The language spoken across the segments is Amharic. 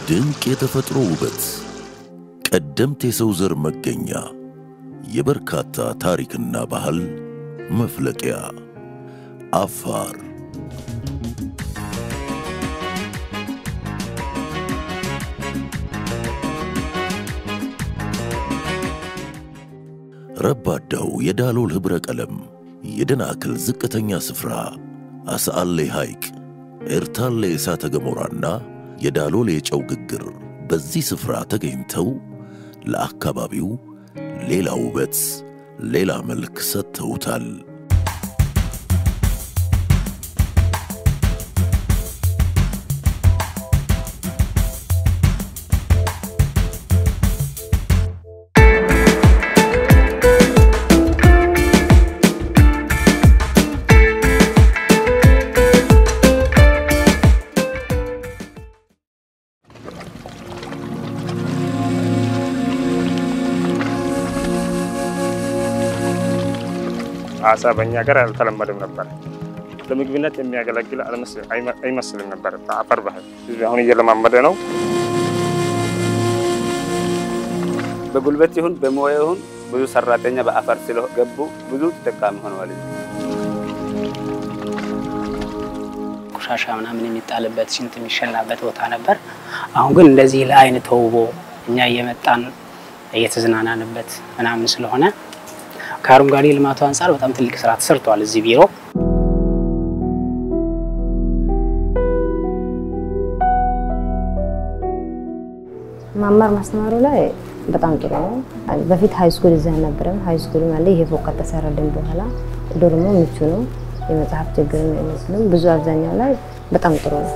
ድንቅ የተፈጥሮ ውበት፣ ቀደምት የሰው ዘር መገኛ፣ የበርካታ ታሪክና ባህል መፍለቂያ አፋር። ረባዳው የዳሎል ኅብረ ቀለም፣ የደናክል ዝቅተኛ ስፍራ፣ አስአሌ ሐይቅ፣ ኤርታሌ እሳተ ገሞራና የዳሎል የጨው ግግር በዚህ ስፍራ ተገኝተው ለአካባቢው ሌላ ውበት፣ ሌላ መልክ ሰጥተውታል። አሳ በእኛ ሀገር አልተለመደም ነበር። ለምግብነት የሚያገለግል አይመስልም ነበር። በአፈር ባህል አሁን እየለማመደ ነው። በጉልበት ይሁን በሙያ ይሁን ብዙ ሰራተኛ በአፈር ስለገቡ ብዙ ተጠቃሚ ሆነዋል። ቆሻሻ ምናምን የሚጣልበት ሽንት የሚሸናበት ቦታ ነበር። አሁን ግን እንደዚህ ለአይን ተውቦ እኛ እየመጣን እየተዝናናንበት ምናምን ስለሆነ ከአረንጓዴ ልማቱ አንጻር በጣም ትልቅ ስራ ተሰርቷል እዚህ ቢሮ። ማማር ማስተማሩ ላይ በጣም ጥሩ ነው። በፊት ሀይ ስኩል እዛ ነበረም ሀይ ስኩል አለ። ይሄ ፎቅ ከተሰራልን በኋላ ዶርሞ ምቹ ነው። የመጽሐፍ ችግርም አይመስልም። ብዙ አብዛኛው ላይ በጣም ጥሩ ነው።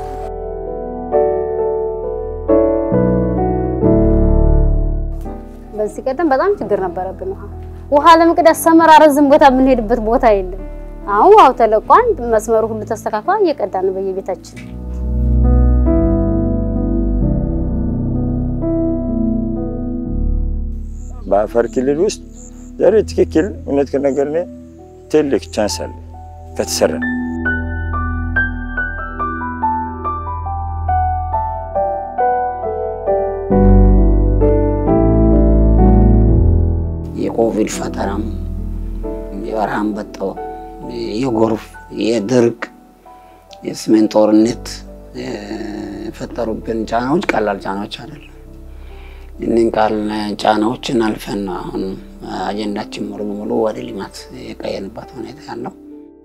በዚህ ቀደም በጣም ችግር ነበረብን። ውሃ ውሃ ለመቅዳት ሰመራ ረዝም ቦታ የምንሄድበት ቦታ የለም። አሁን ውሃው ተለቋን መስመሩ ሁሉ ተስተካክሏል። እየቀዳን በየቤታችን በአፋር ክልል ውስጥ ዛሬ ትክክል እውነት ከነገርን ትልቅ ቻንስ አለ ከተሰራ የኮቪድ ፈተናም የበረሃ አንበጣው፣ የጎርፍ፣ የድርቅ፣ የሰሜን ጦርነት የፈጠሩብን ጫናዎች ቀላል ጫናዎች አይደለም። እኒህን ቃል ጫናዎችን አልፈን ነው አሁን አጀንዳችን ሙሉ በሙሉ ወደ ልማት የቀየርንበት ሁኔታ ያለው።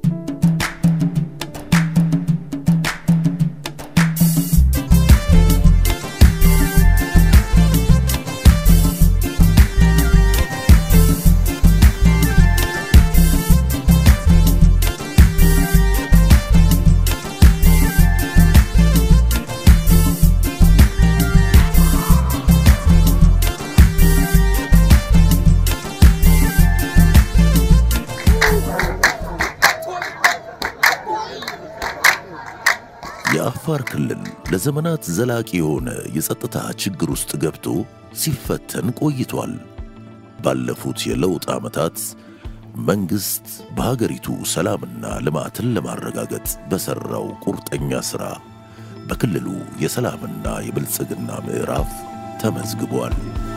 የአፋር ክልል ለዘመናት ዘላቂ የሆነ የጸጥታ ችግር ውስጥ ገብቶ ሲፈተን ቆይቷል። ባለፉት የለውጥ ዓመታት መንግሥት በሀገሪቱ ሰላምና ልማትን ለማረጋገጥ በሠራው ቁርጠኛ ሥራ በክልሉ የሰላምና የብልጽግና ምዕራፍ ተመዝግቧል።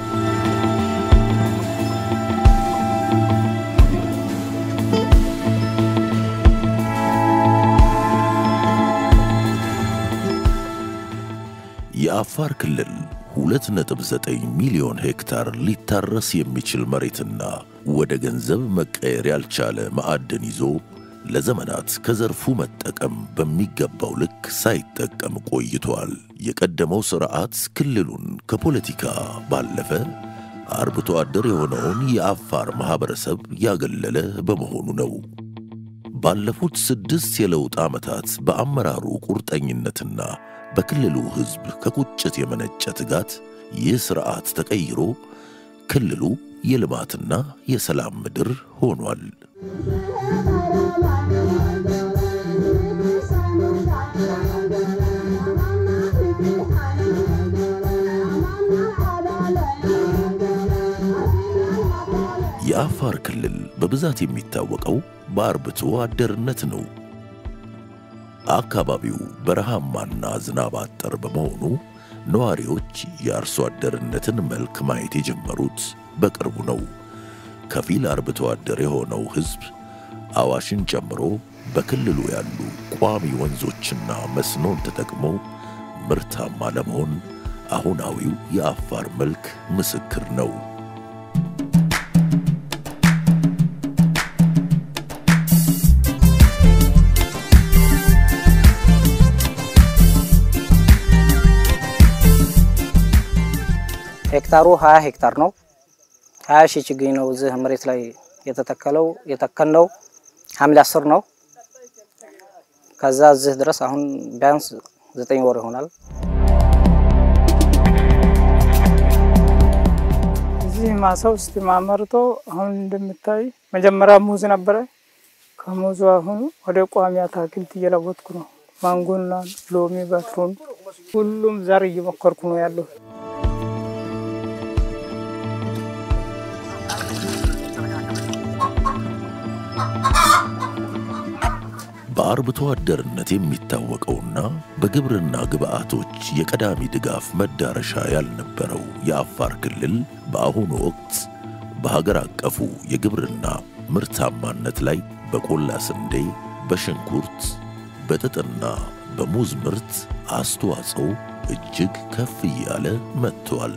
የአፋር ክልል 2.9 ሚሊዮን ሄክታር ሊታረስ የሚችል መሬትና ወደ ገንዘብ መቀየር ያልቻለ ማዕድን ይዞ ለዘመናት ከዘርፉ መጠቀም በሚገባው ልክ ሳይጠቀም ቆይቷል። የቀደመው ሥርዓት ክልሉን ከፖለቲካ ባለፈ አርብቶ አደር የሆነውን የአፋር ማኅበረሰብ ያገለለ በመሆኑ ነው። ባለፉት ስድስት የለውጥ ዓመታት በአመራሩ ቁርጠኝነትና በክልሉ ሕዝብ ከቁጭት የመነጨ ትጋት ይህ ሥርዓት ተቀይሮ ክልሉ የልማትና የሰላም ምድር ሆኗል። የአፋር ክልል በብዛት የሚታወቀው በአርብቶ አደርነት ነው። አካባቢው በረሃማና ዝናብ አጠር በመሆኑ ነዋሪዎች የአርሶ አደርነትን መልክ ማየት የጀመሩት በቅርቡ ነው። ከፊል አርብቶ አደር የሆነው ሕዝብ አዋሽን ጨምሮ በክልሉ ያሉ ቋሚ ወንዞችና መስኖን ተጠቅሞ ምርታማ ለመሆን አሁናዊው የአፋር መልክ ምስክር ነው። ሄክታሩ 20 ሄክታር ነው። 20 ሺህ ችግኝ ነው እዚህ መሬት ላይ የተተከለው። የተከልነው ሐምሌ 10 ነው። ከዛ እዚህ ድረስ አሁን ቢያንስ ዘጠኝ ወር ይሆናል። እዚህ ማሳ ውስጥ ማመርቶ አሁን እንደምታይ መጀመሪያ ሙዝ ነበረ። ከሙዙ አሁን ወደ ቋሚ አትክልት እየለወጥኩ ነው። ማንጎና ሎሚ፣ በትሩን ሁሉም ዘር እየሞከርኩ ነው ያለው። በአርብቶ አደርነት የሚታወቀውና በግብርና ግብዓቶች የቀዳሚ ድጋፍ መዳረሻ ያልነበረው የአፋር ክልል በአሁኑ ወቅት በሀገር አቀፉ የግብርና ምርታማነት ላይ በቆላ ስንዴ፣ በሽንኩርት፣ በጥጥና በሙዝ ምርት አስተዋጽኦ እጅግ ከፍ እያለ መጥቷል።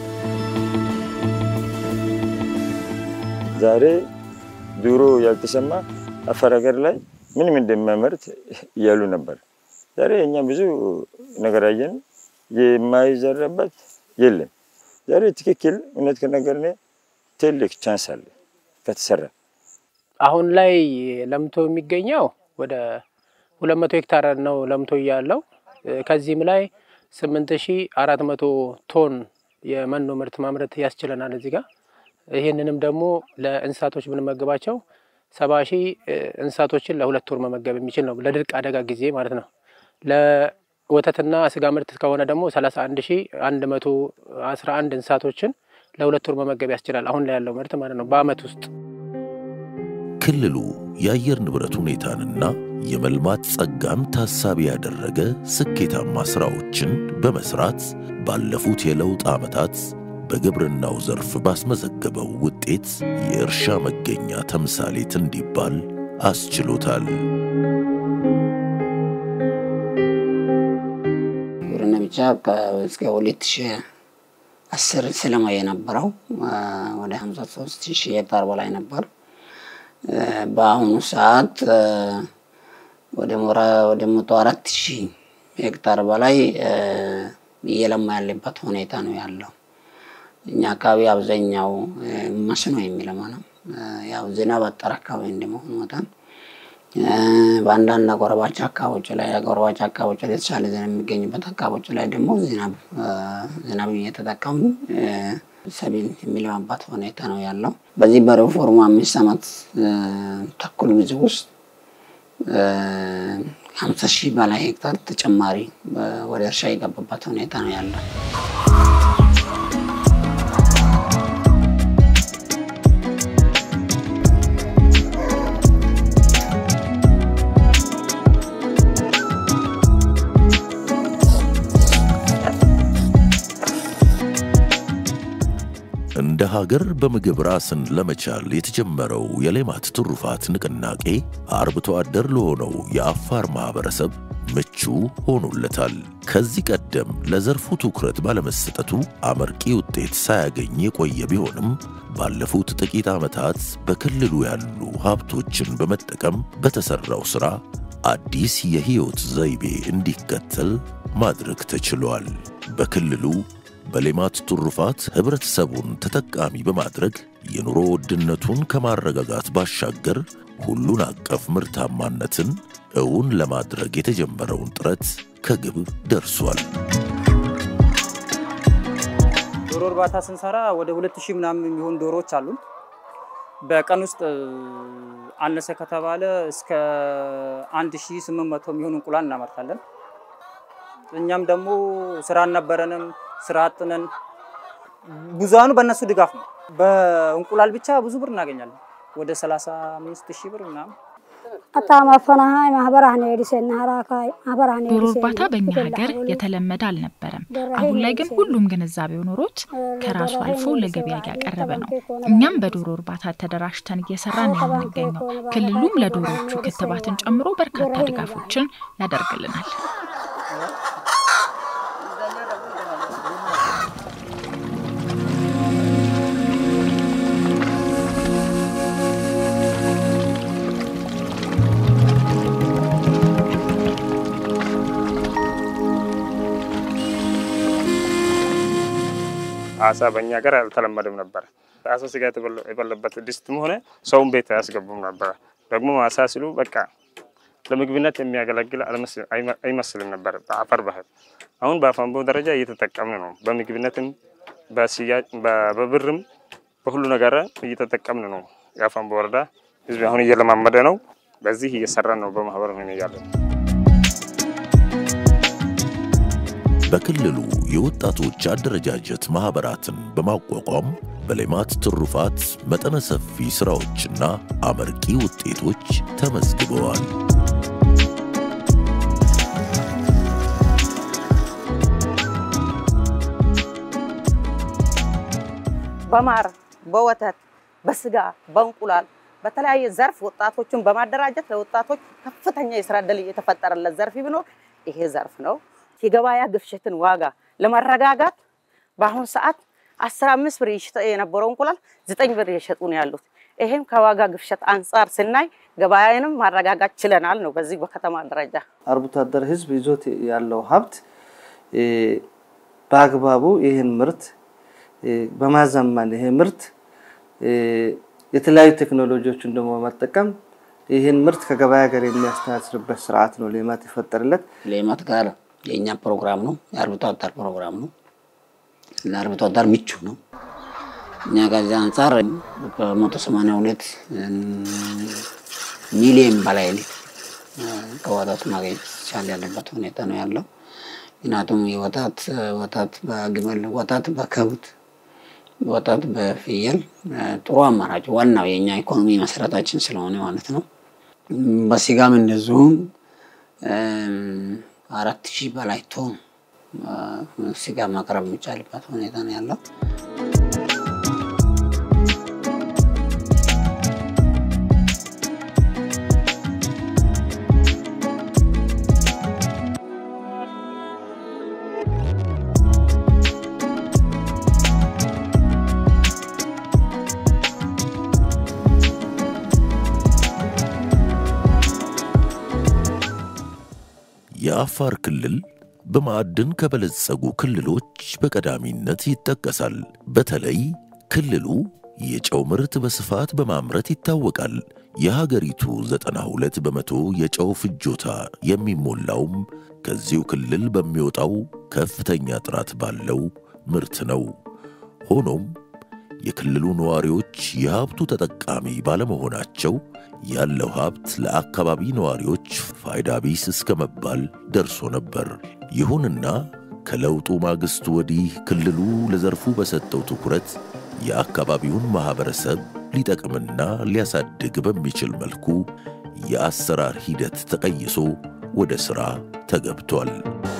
ዛሬ ድሮ ያልተሰማ አፋር ሀገር ላይ ምንም እንደሚያመርት እያሉ ነበር። ዛሬ እኛ ብዙ ነገር አየን። የማይዘራበት የለም። ዛሬ ትክክል እውነት ከነገርን ትልቅ ቻንስ አለ ከተሰራ። አሁን ላይ ለምቶ የሚገኘው ወደ ሁለት መቶ ሄክታር ነው ለምቶ እያለው ከዚህም ላይ ስምንት ሺ አራት መቶ ቶን የመኖ ምርት ማምረት ያስችለናል እዚህ ጋር ይህንንም ደግሞ ለእንስሳቶች ብንመግባቸው ሰባ ሺህ እንስሳቶችን ለሁለት ወር መመገብ የሚችል ነው። ለድርቅ አደጋ ጊዜ ማለት ነው። ለወተትና ስጋ ምርት ከሆነ ደግሞ ሰላሳ አንድ ሺህ አንድ መቶ አስራ አንድ እንስሳቶችን ለሁለት ወር መመገብ ያስችላል። አሁን ላይ ያለው ምርት ማለት ነው በአመት ውስጥ ክልሉ የአየር ንብረት ሁኔታንና የመልማት ጸጋን ታሳቢ ያደረገ ስኬታማ ሥራዎችን በመስራት ባለፉት የለውጥ ዓመታት በግብርናው ዘርፍ ባስመዘገበው ውጤት የእርሻ መገኛ ተምሳሌት እንዲባል አስችሎታል። ግብርና ብቻ እስከ ሁለት ሺ አስር ስለማ የነበረው ወደ ሀምሳ ሶስት ሺህ ሄክታር በላይ ነበር። በአሁኑ ሰዓት ወደ ሞራ ወደ መቶ አራት ሺህ ሄክታር በላይ እየለማ ያለበት ሁኔታ ነው ያለው። እኛ አካባቢ አብዛኛው መስኖ የሚለማ ነው። ያው ዝናብ አጠር አካባቢ እንደመሆኑ መጠን በአንዳንድ አጎራባች አካባቢዎች ላይ አጎራባች አካባቢዎች ላይ የተሻለ ዝናብ የሚገኝበት አካባቢዎች ላይ ደግሞ ዝናብ ዝናብ እየተጠቀሙ ሰብል የሚለማባት ሁኔታ ነው ያለው። በዚህ በሪፎርሙ አምስት ዓመት ተኩል ጊዜ ውስጥ ሀምሳ ሺህ በላይ ሄክታር ተጨማሪ ወደ እርሻ የገባበት ሁኔታ ነው ያለው። እንደ ሀገር በምግብ ራስን ለመቻል የተጀመረው የሌማት ትሩፋት ንቅናቄ አርብቶ አደር ለሆነው የአፋር ማህበረሰብ ምቹ ሆኖለታል። ከዚህ ቀደም ለዘርፉ ትኩረት ባለመሰጠቱ አመርቂ ውጤት ሳያገኝ የቆየ ቢሆንም ባለፉት ጥቂት ዓመታት በክልሉ ያሉ ሀብቶችን በመጠቀም በተሠራው ሥራ አዲስ የሕይወት ዘይቤ እንዲከተል ማድረግ ተችሏል። በክልሉ በሌማት ትሩፋት ህብረተሰቡን ተጠቃሚ በማድረግ የኑሮ ውድነቱን ከማረጋጋት ባሻገር ሁሉን አቀፍ ምርታማነትን እውን ለማድረግ የተጀመረውን ጥረት ከግብ ደርሷል። ዶሮ እርባታ ስንሰራ ወደ ሁለት ሺህ ምናምን የሚሆኑ ዶሮዎች አሉን። በቀን ውስጥ አነሰ ከተባለ እስከ አንድ ሺህ ስምንት መቶ የሚሆኑ እንቁላል እናመርታለን። እኛም ደግሞ ስራ አልነበረንም፣ ስራ አጥነን ብዙሃኑ በእነሱ ድጋፍ ነው። በእንቁላል ብቻ ብዙ ብር እናገኛለን። ወደ 35 ሺህ ብር ምናምን ዶሮ እርባታ በእኛ ሀገር የተለመደ አልነበረም። አሁን ላይ ግን ሁሉም ግንዛቤው ኖሮት ከራሱ አልፎ ለገበያ እያቀረበ ነው። እኛም በዶሮ እርባታ ተደራጅተን እየሰራን ነው የምንገኘው። ክልሉም ለዶሮዎቹ ክትባትን ጨምሮ በርካታ ድጋፎችን ያደርግልናል። አሳ በእኛ ሀገር አልተለመደም ነበር። አሳ ስጋ የበለበት ድስትም ሆነ ሰውን ቤት አያስገቡም ነበረ። ደግሞ አሳ ሲሉ በቃ ለምግብነት የሚያገለግል አይመስልም ነበር በአፈር ባህል። አሁን በአፋንቦ ደረጃ እየተጠቀምን ነው። በምግብነትም በብርም በሁሉ ነገር እየተጠቀምን ነው። የአፋንቦ ወረዳ ህዝብ አሁን እየለማመደ ነው። በዚህ እየሰራን ነው። በማህበር ሆነ እያለን በክልሉ የወጣቶች አደረጃጀት ማኅበራትን በማቋቋም በሌማት ትሩፋት መጠነ ሰፊ ሥራዎችና አመርቂ ውጤቶች ተመዝግበዋል። በማር በወተት በስጋ በእንቁላል በተለያየ ዘርፍ ወጣቶችን በማደራጀት ለወጣቶች ከፍተኛ የስራ ዕድል የተፈጠረለት ዘርፍ ቢኖር ይሄ ዘርፍ ነው። የገበያ ግፍሸትን ዋጋ ለማረጋጋት በአሁኑ ሰዓት አስራ አምስት ብር ይሸጥ የነበረው እንቁላል ዘጠኝ ብር እየሸጡ ነው ያሉት። ይሄም ከዋጋ ግፍሸት አንጻር ስናይ ገበያንም ማረጋጋት ችለናል ነው በዚህ በከተማ ደረጃ። አርብቶ አደር ህዝብ ይዞት ያለው ሀብት በአግባቡ ይህን ምርት በማዘመን ይሄ ምርት የተለያዩ ቴክኖሎጂዎችን ደግሞ በመጠቀም ይህን ምርት ከገበያ ጋር የሚያስተሳስርበት ስርዓት ነው ሌማት የፈጠረለት። ሌማት ጋር የእኛ ፕሮግራም ነው፣ የአርብቶ አደር ፕሮግራም ነው። ለአርብቶ አደር ምቹ ነው። እኛ ከዚህ አንጻር በመቶ ሰማንያ ሁለት ሚሊዮን በላይ ሊትር ከወተት ማግኘት ይቻል ያለበት ሁኔታ ነው ያለው። ምክንያቱም የወተት ወተት በግመል ወተት በከብት ወተት በፍየል ጥሩ አማራጭ ዋናው የእኛ ኢኮኖሚ መሰረታችን ስለሆነ ማለት ነው። በስጋም እንደዚሁም አራት ሺህ በላይ ቶን ስጋ ማቅረብ የሚቻልበት ሁኔታ ነው ያለው። የአፋር ክልል በማዕድን ከበለጸጉ ክልሎች በቀዳሚነት ይጠቀሳል። በተለይ ክልሉ የጨው ምርት በስፋት በማምረት ይታወቃል። የሀገሪቱ 92 በመቶ የጨው ፍጆታ የሚሞላውም ከዚሁ ክልል በሚወጣው ከፍተኛ ጥራት ባለው ምርት ነው። ሆኖም የክልሉ ነዋሪዎች የሀብቱ ተጠቃሚ ባለመሆናቸው ያለው ሀብት ለአካባቢ ነዋሪዎች ፋይዳ ቢስ እስከ መባል ደርሶ ነበር። ይሁንና ከለውጡ ማግስት ወዲህ ክልሉ ለዘርፉ በሰጠው ትኩረት የአካባቢውን ማኅበረሰብ ሊጠቅምና ሊያሳድግ በሚችል መልኩ የአሰራር ሂደት ተቀይሶ ወደ ሥራ ተገብቷል።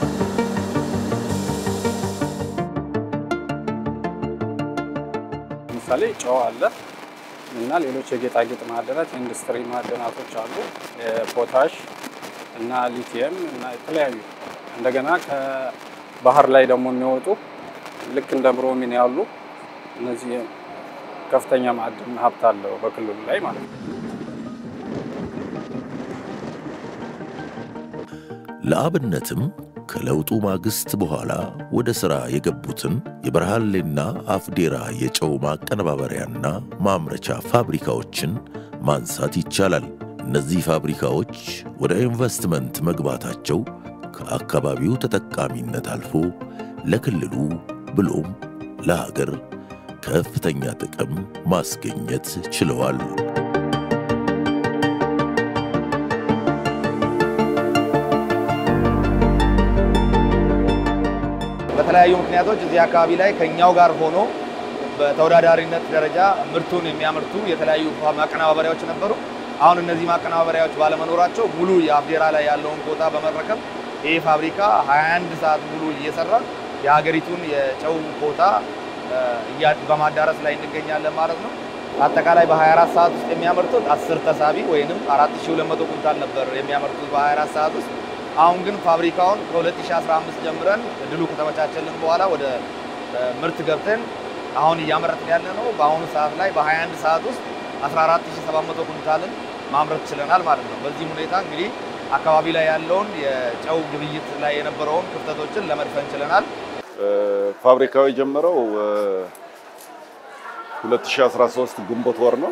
ለምሳሌ ጨው አለ እና ሌሎች የጌጣጌጥ ማዕድናት፣ የኢንዱስትሪ ማዕድናቶች አሉ። ፖታሽ እና ሊቲየም እና የተለያዩ እንደገና ከባህር ላይ ደግሞ የሚወጡ ልክ እንደ ብሮሚን ያሉ እነዚህ ከፍተኛ ማዕድን ሀብት አለው በክልሉ ላይ ማለት ነው። ለአብነትም ከለውጡ ማግስት በኋላ ወደ ሥራ የገቡትን የበረሃሌና አፍዴራ የጨው ማቀነባበሪያና ማምረቻ ፋብሪካዎችን ማንሳት ይቻላል። እነዚህ ፋብሪካዎች ወደ ኢንቨስትመንት መግባታቸው ከአካባቢው ተጠቃሚነት አልፎ ለክልሉ ብሎም ለሀገር ከፍተኛ ጥቅም ማስገኘት ችለዋል። በተለያዩ ምክንያቶች እዚህ አካባቢ ላይ ከኛው ጋር ሆኖ በተወዳዳሪነት ደረጃ ምርቱን የሚያመርቱ የተለያዩ ማቀነባበሪያዎች ነበሩ። አሁን እነዚህ ማቀነባበሪያዎች ባለመኖራቸው ሙሉ የአፍዴራ ላይ ያለውን ኮታ በመረከብ ይህ ፋብሪካ 21 ሰዓት ሙሉ እየሰራ የሀገሪቱን የጨው ኮታ በማዳረስ ላይ እንገኛለን ማለት ነው። አጠቃላይ በ24 ሰዓት ውስጥ የሚያመርቱት 10 ተሳቢ ወይንም 4200 ኩንታል ነበር የሚያመርቱት በ24 ሰዓት ውስጥ። አሁን ግን ፋብሪካውን ከ2015 ጀምረን እድሉ ከተመቻቸልን በኋላ ወደ ምርት ገብተን አሁን እያመረትን ያለ ነው። በአሁኑ ሰዓት ላይ በ21 ሰዓት ውስጥ 14700 ኩንታልን ማምረት ችለናል ማለት ነው። በዚህም ሁኔታ እንግዲህ አካባቢ ላይ ያለውን የጨው ግብይት ላይ የነበረውን ክፍተቶችን ለመድፈን ችለናል። ፋብሪካው የጀመረው 2013 ግንቦት ወር ነው።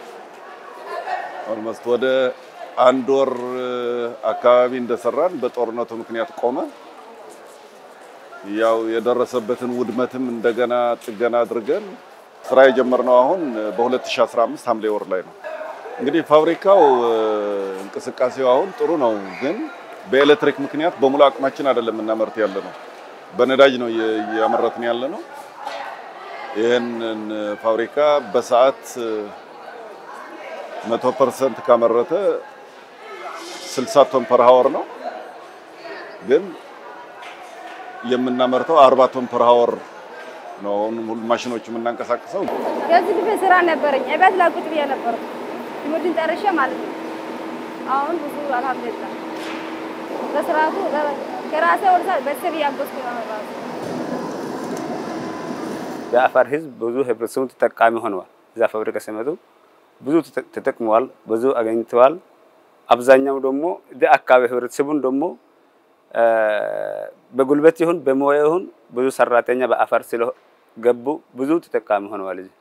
ኦልሞስት ወደ አንድ ወር አካባቢ እንደሰራን በጦርነቱ ምክንያት ቆመ። ያው የደረሰበትን ውድመትም እንደገና ጥገና አድርገን ስራ የጀመርነው አሁን በ2015 ሐምሌ ወር ላይ ነው። እንግዲህ ፋብሪካው እንቅስቃሴው አሁን ጥሩ ነው፣ ግን በኤሌክትሪክ ምክንያት በሙሉ አቅማችን አይደለም እናመርት ያለ ነው። በነዳጅ ነው እያመረትን ያለ ነው። ይህንን ፋብሪካ በሰዓት መቶ ፐርሰንት ካመረተ 60 ቶን ፐር ሀወር ነው፣ ግን የምናመርተው 40 ቶን ፐር ሀወር ነው። አሁን ሁሉ ማሽኖች የምናንቀሳቅሰው ከዚህ በፊት ስራ ነበረኝ። እቤት ላይ ቁጭ ብዬ ነበርኩ ትምህርትን ጨርሼ ማለት ነው። አሁን ብዙ አልሐምዱሊላህ በስርዓቱ ከራሴ ወደ ቤተሰብ እያገዝኩ ነው ራሱ የአፋር ህዝብ ብዙ ህብረተሰቡ ተጠቃሚ ሆነዋል። እዛ ፋብሪካ ሲመጡ ብዙ ተጠቅመዋል፣ ብዙ አገኝተዋል። አብዛኛው ደግሞ እዚህ አካባቢ ህብረተሰቡን ደግሞ በጉልበት ይሁን በሙያ ይሁን ብዙ ሰራተኛ በአፋር ስለገቡ ብዙ ተጠቃሚ ሆነዋል። እዚህ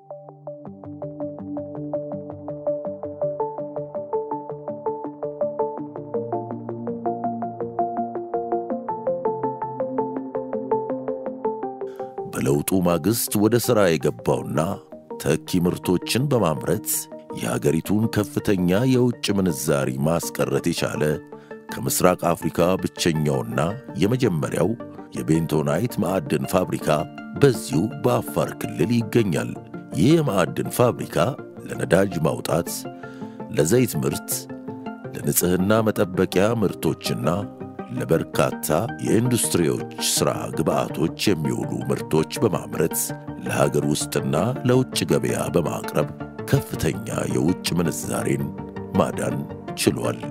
በለውጡ ማግስት ወደ ሥራ የገባውና ተኪ ምርቶችን በማምረት የሀገሪቱን ከፍተኛ የውጭ ምንዛሪ ማስቀረት የቻለ ከምስራቅ አፍሪካ ብቸኛውና የመጀመሪያው የቤንቶናይት ማዕድን ፋብሪካ በዚሁ በአፋር ክልል ይገኛል። ይህ የማዕድን ፋብሪካ ለነዳጅ ማውጣት፣ ለዘይት ምርት፣ ለንጽሕና መጠበቂያ ምርቶችና ለበርካታ የኢንዱስትሪዎች ሥራ ግብዓቶች የሚውሉ ምርቶች በማምረት ለሀገር ውስጥና ለውጭ ገበያ በማቅረብ ከፍተኛ የውጭ ምንዛሬን ማዳን ችሏል።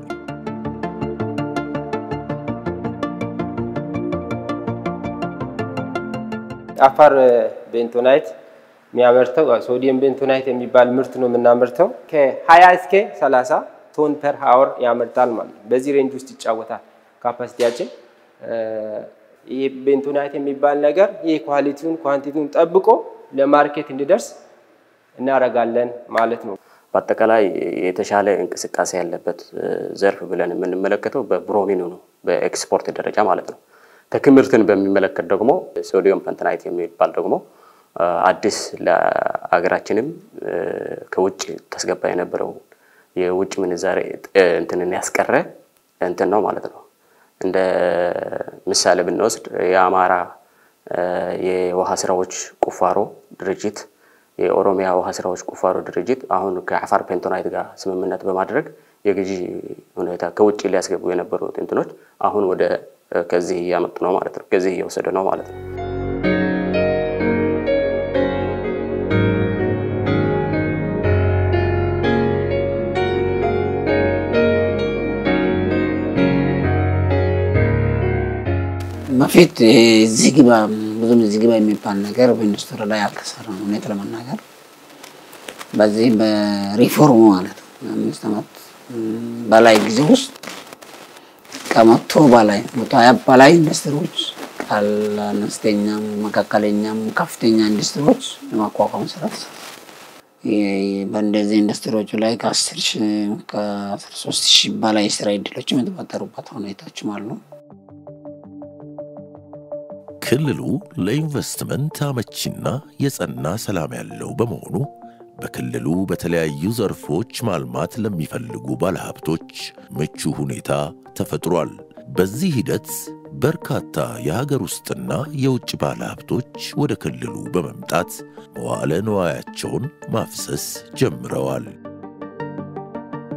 አፋር ቤንቶናይት የሚያመርተው ሶዲየም ቤንቶናይት የሚባል ምርት ነው የምናመርተው። ከ20 እስከ 30 ቶን ፐር ሀወር ያመርታል ማለት ነው። በዚህ ሬንጅ ውስጥ ይጫወታል ካፓሲቲያችን። ይህ ቤንቶናይት የሚባል ነገር ይህ ኳሊቲውን ኳንቲቲውን ጠብቆ ለማርኬት እንዲደርስ እናደርጋለን ማለት ነው። በአጠቃላይ የተሻለ እንቅስቃሴ ያለበት ዘርፍ ብለን የምንመለከተው በብሮሚኑ ነው፣ በኤክስፖርት ደረጃ ማለት ነው። ትምህርትን በሚመለከት ደግሞ ሶዲየም ፐንትናይት የሚባል ደግሞ አዲስ ለሀገራችንም ከውጭ ተስገባ የነበረው የውጭ ምንዛሬ እንትንን ያስቀረ እንትን ነው ማለት ነው። እንደ ምሳሌ ብንወስድ የአማራ የውሃ ስራዎች ቁፋሮ ድርጅት የኦሮሚያ ውሃ ስራዎች ቁፋሮ ድርጅት አሁን ከአፋር ፔንቶናይት ጋር ስምምነት በማድረግ የግዢ ሁኔታ ከውጭ ሊያስገቡ የነበሩት እንትኖች አሁን ወደ ከዚህ እያመጡ ነው ማለት ነው። ከዚህ እየወሰደ ነው ማለት ነው። በፊት እዚህ ግባ ብዙም እዚህ ግባ የሚባል ነገር በኢንዱስትሪ ላይ አልተሰራም። እውነት ለመናገር በዚህ በሪፎርሙ ማለት ነው አምስት ዓመት በላይ ጊዜ ውስጥ ከመቶ በላይ መቶ ሀያ በላይ ኢንዱስትሪዎች አነስተኛም፣ መካከለኛም፣ ከፍተኛ ኢንዱስትሪዎች የማቋቋም ስራ ተሰርቷል። በእንደዚህ ኢንዱስትሪዎቹ ላይ ከአስር ሺህ ከአስራ ሶስት ሺህ በላይ የስራ እድሎችም የተፈጠሩበት ሁኔታዎችም አሉ። ክልሉ ለኢንቨስትመንት አመቺና የጸና ሰላም ያለው በመሆኑ በክልሉ በተለያዩ ዘርፎች ማልማት ለሚፈልጉ ባለሀብቶች ምቹ ሁኔታ ተፈጥሯል። በዚህ ሂደት በርካታ የሀገር ውስጥና የውጭ ባለሀብቶች ወደ ክልሉ በመምጣት መዋዕለ ንዋያቸውን ማፍሰስ ጀምረዋል።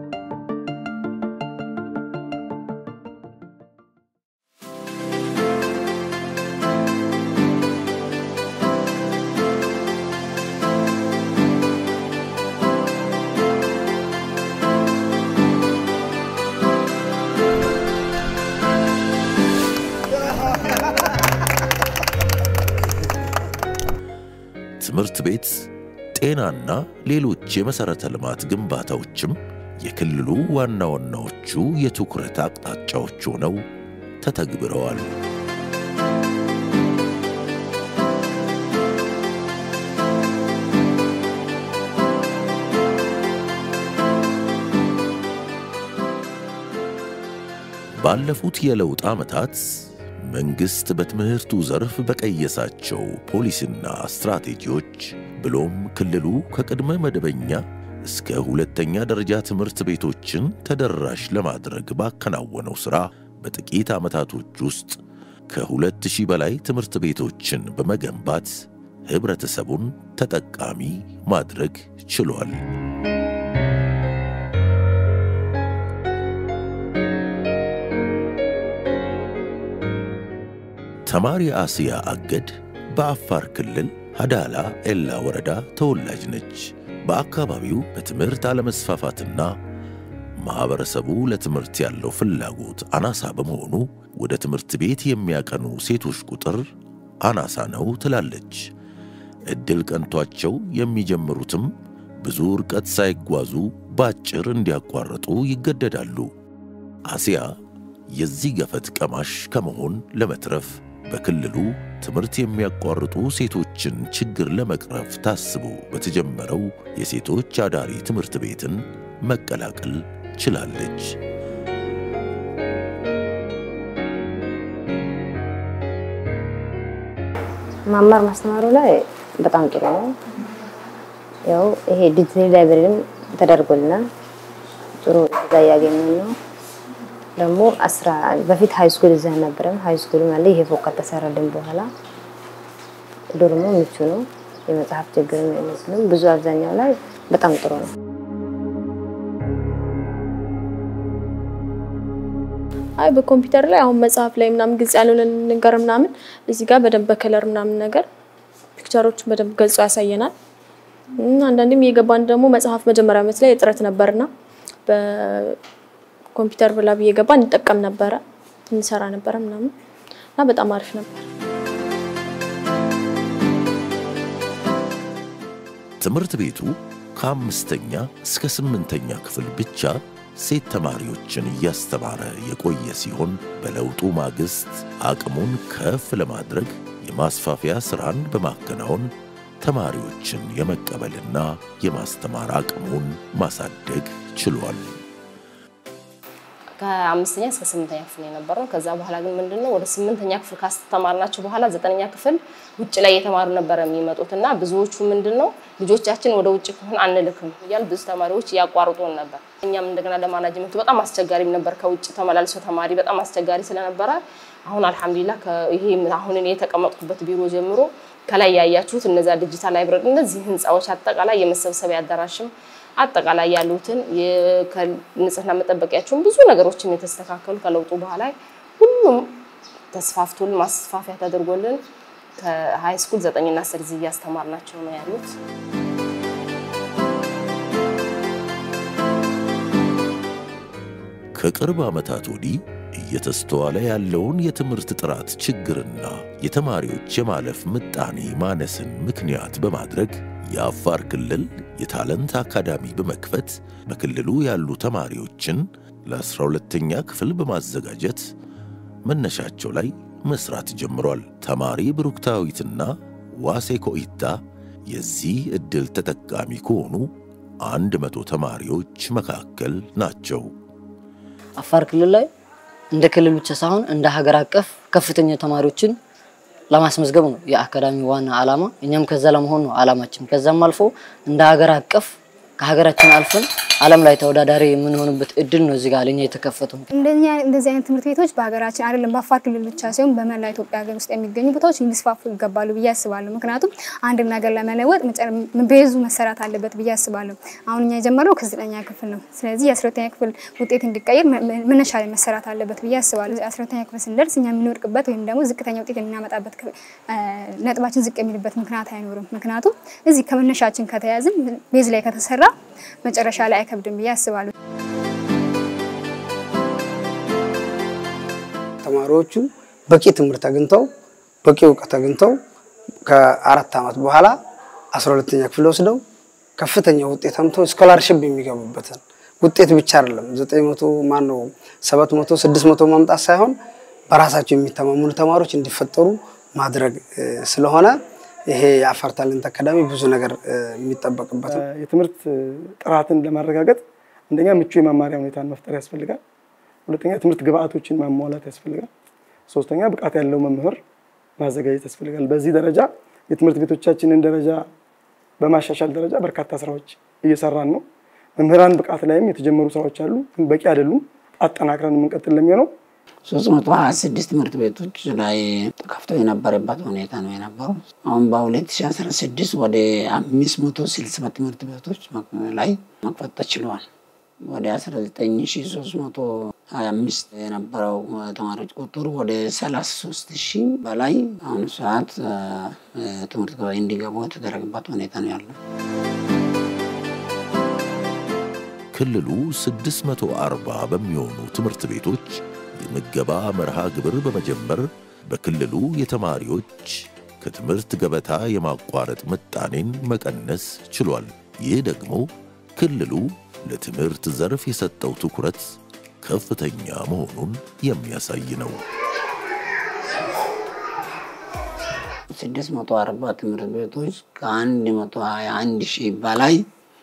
ትምህርት ቤት፣ ጤናና ሌሎች የመሠረተ ልማት ግንባታዎችም የክልሉ ዋና ዋናዎቹ የትኩረት አቅጣጫዎች ሆነው ተተግብረዋል። ባለፉት የለውጥ ዓመታት መንግሥት በትምህርቱ ዘርፍ በቀየሳቸው ፖሊሲና ስትራቴጂዎች ብሎም ክልሉ ከቅድመ መደበኛ እስከ ሁለተኛ ደረጃ ትምህርት ቤቶችን ተደራሽ ለማድረግ ባከናወነው ሥራ በጥቂት ዓመታቶች ውስጥ ከሁለት ሺህ በላይ ትምህርት ቤቶችን በመገንባት ኅብረተሰቡን ተጠቃሚ ማድረግ ችሏል። ተማሪ አስያ አገድ በአፋር ክልል ሀዳላ ኤላ ወረዳ ተወላጅ ነች። በአካባቢው በትምህርት አለመስፋፋትና ማኅበረሰቡ ለትምህርት ያለው ፍላጎት አናሳ በመሆኑ ወደ ትምህርት ቤት የሚያቀኑ ሴቶች ቁጥር አናሳ ነው ትላለች። ዕድል ቀንቷቸው የሚጀምሩትም ብዙ ርቀት ሳይጓዙ ባጭር እንዲያቋርጡ ይገደዳሉ። አሲያ የዚህ ገፈት ቀማሽ ከመሆን ለመትረፍ በክልሉ ትምህርት የሚያቋርጡ ሴቶችን ችግር ለመቅረፍ ታስቦ በተጀመረው የሴቶች አዳሪ ትምህርት ቤትን መቀላቀል ችላለች። መማር ማስተማሩ ላይ በጣም ጥሩ ነው። ያው ይሄ ዲጂታል ላይብረሪም ተደርጎልናል። ጥሩ እዛ እያገኘን ነው። ደግሞ አስራ በፊት ሀይ ስኩል እዛ ነበረም። ሀይ ስኩል ማለት ይሄ ፎቅ ከተሰራልን በኋላ ዶርሞ ምቹ ነው። የመጽሐፍ ችግር አይመስልም። ብዙ አብዛኛው ላይ በጣም ጥሩ ነው። አይ በኮምፒውተር ላይ አሁን መጽሐፍ ላይ ምናምን ግልጽ ያልሆነ ነገር ምናምን እዚህ ጋር በደንብ በከለር ምናምን ነገር ፒክቸሮችን በደንብ ገልጾ ያሳየናል። አንዳንድም እየገባን ደግሞ መጽሐፍ መጀመሪያ ዓመት ላይ እጥረት ነበርና በኮምፒውተር ብላብ እየገባን እንጠቀም ነበረ እንሰራ ነበረ ምናምን እና በጣም አሪፍ ነበር። ትምህርት ቤቱ ከአምስተኛ እስከ ስምንተኛ ክፍል ብቻ ሴት ተማሪዎችን እያስተማረ የቆየ ሲሆን በለውጡ ማግስት አቅሙን ከፍ ለማድረግ የማስፋፊያ ሥራን በማከናወን ተማሪዎችን የመቀበልና የማስተማር አቅሙን ማሳደግ ችሏል። ከአምስተኛ እስከ ስምንተኛ ክፍል የነበረው። ከዛ በኋላ ግን ምንድነው ወደ ስምንተኛ ክፍል ካስተማርናቸው በኋላ ዘጠነኛ ክፍል ውጭ ላይ የተማሩ ነበረ የሚመጡት እና ብዙዎቹ ምንድነው ልጆቻችን ወደ ውጭ ከሆነ አንልክም እያሉ ብዙ ተማሪዎች እያቋርጡን ነበር። እኛም እንደገና ለማናጅመንቱ በጣም አስቸጋሪም ነበር። ከውጭ ተመላልሶ ተማሪ በጣም አስቸጋሪ ስለነበረ አሁን አልሐምዱሊላህ ይሄ አሁን እኔ የተቀመጥኩበት ቢሮ ጀምሮ ከላይ ያያችሁት እነዛ ዲጂታል ላይብረሪ እነዚህ ህንፃዎች አጠቃላይ የመሰብሰቢያ አዳራሽም አጠቃላይ ያሉትን ንጽህና መጠበቂያቸውን ብዙ ነገሮችን የተስተካከሉ ከለውጡ በኋላ ሁሉም ተስፋፍቶልን ማስፋፊያ ተደርጎልን ከሀይ ስኩል ዘጠኝና አስር እዚህ እያስተማርናቸው ነው ያሉት። ከቅርብ ዓመታት ወዲህ እየተስተዋለ ያለውን የትምህርት ጥራት ችግርና የተማሪዎች የማለፍ ምጣኔ ማነስን ምክንያት በማድረግ የአፋር ክልል የታለንት አካዳሚ በመክፈት በክልሉ ያሉ ተማሪዎችን ለ12ተኛ ክፍል በማዘጋጀት መነሻቸው ላይ መስራት ጀምሯል። ተማሪ ብሩክታዊትና ዋሴ ኮኢታ የዚህ ዕድል ተጠቃሚ ከሆኑ አንድ መቶ ተማሪዎች መካከል ናቸው። አፋር ክልል ላይ እንደ ክልል ብቻ ሳይሆን እንደ ሀገር አቀፍ ከፍተኛ ተማሪዎችን ለማስመዝገብ ነው የአካዳሚ ዋና ዓላማ። እኛም ከዛ ለመሆን ነው ዓላማችን። ከዛም አልፎ እንደ ሀገር አቀፍ ከሀገራችን አልፈን ዓለም ላይ ተወዳዳሪ የምንሆንበት እድል ነው እዚህ ጋር ለኛ የተከፈተው። እንደኛ እንደዚህ አይነት ትምህርት ቤቶች በሀገራችን አይደለም በአፋር ክልል ብቻ ሳይሆን በመላ ኢትዮጵያ ሀገር ውስጥ የሚገኙ ቦታዎች ሊስፋፉ ይገባሉ ብዬ አስባለሁ። ምክንያቱም አንድን ነገር ለመለወጥ ቤዙ መሰራት አለበት ብዬ አስባለሁ። አሁን እኛ የጀመረው ከዘጠኛ ክፍል ነው። ስለዚህ የአስረተኛ ክፍል ውጤት እንዲቀየር መነሻ ላይ መሰራት አለበት ብዬ አስባለሁ። አስረተኛ ክፍል ስንደርስ እኛ የምንወድቅበት ወይም ደግሞ ዝቅተኛ ውጤት የምናመጣበት ነጥባችን ዝቅ የሚልበት ምክንያት አይኖርም። ምክንያቱም እዚህ ከመነሻችን ከተያዝን ቤዝ ላይ ከተሰራ መጨረሻ ላይ አይከብድም ብዬ አስባለሁ። ተማሪዎቹ በቂ ትምህርት አግኝተው በቂ እውቀት አግኝተው ከአራት ዓመት በኋላ አስራ ሁለተኛ ክፍል ወስደው ከፍተኛ ውጤት አምጥተው ስኮላርሽፕ የሚገቡበትን ውጤት ብቻ አይደለም ዘጠኝ መቶ ማን ነው ሰባት መቶ ስድስት መቶ ማምጣት ሳይሆን በራሳቸው የሚተማመኑ ተማሪዎች እንዲፈጠሩ ማድረግ ስለሆነ ይሄ የአፋር ታለንት አካዳሚ ብዙ ነገር የሚጠበቅበት ነው። የትምህርት ጥራትን ለማረጋገጥ አንደኛ ምቹ የመማሪያ ሁኔታን መፍጠር ያስፈልጋል። ሁለተኛ የትምህርት ግብአቶችን ማሟላት ያስፈልጋል። ሶስተኛ ብቃት ያለው መምህር ማዘጋጀት ያስፈልጋል። በዚህ ደረጃ የትምህርት ቤቶቻችንን ደረጃ በማሻሻል ደረጃ በርካታ ስራዎች እየሰራን ነው። መምህራን ብቃት ላይም የተጀመሩ ስራዎች አሉ፣ ግን በቂ አይደሉም። አጠናክረን የምንቀጥል ለሚሆነው ሶስት መቶ ሀያ ስድስት ትምህርት ቤቶች ላይ ተከፍቶ የነበረበት ሁኔታ ነው የነበረው። አሁን በሁለት ሺ አስራ ስድስት ወደ አምስት መቶ ስልሳ ትምህርት ቤቶች ላይ መክፈት ተችለዋል። ወደ አስራ ዘጠኝ ሺ ሶስት መቶ ሀያ አምስት የነበረው ተማሪዎች ቁጥር ወደ ሰላሳ ሶስት ሺህ በላይ አሁኑ ሰዓት ትምህርት እንዲገቡ የተደረገበት ሁኔታ ነው ያለው። ክልሉ 640 በሚሆኑ ትምህርት ቤቶች የምገባ መርሃ ግብር በመጀመር በክልሉ የተማሪዎች ከትምህርት ገበታ የማቋረጥ ምጣኔን መቀነስ ችሏል። ይህ ደግሞ ክልሉ ለትምህርት ዘርፍ የሰጠው ትኩረት ከፍተኛ መሆኑን የሚያሳይ ነው። ስድስት መቶ አርባ ትምህርት ቤቶች ከአንድ መቶ ሀያ አንድ ሺህ በላይ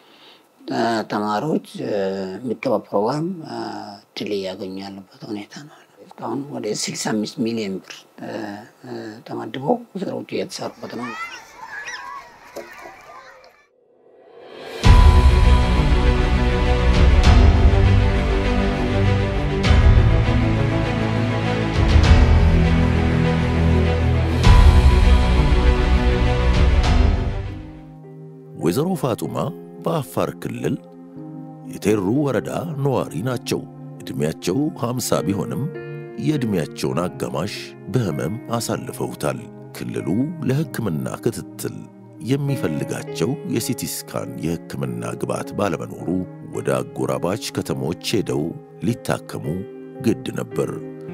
ተማሪዎች ምገባ ፕሮግራም ድል እያገኙ ያለበት ሁኔታ ነው። እስካሁን ወደ 65 ሚሊዮን ብር ተመድበው ስራዎቹ እየተሰሩበት ነው። ወይዘሮ ፋጡማ በአፋር ክልል የቴሩ ወረዳ ነዋሪ ናቸው። ዕድሜያቸው ሃምሳ ቢሆንም የዕድሜያቸውን አጋማሽ በሕመም አሳልፈውታል። ክልሉ ለሕክምና ክትትል የሚፈልጋቸው የሲቲ ስካን የሕክምና ግብዓት ባለመኖሩ ወደ አጎራባች ከተሞች ሄደው ሊታከሙ ግድ ነበር።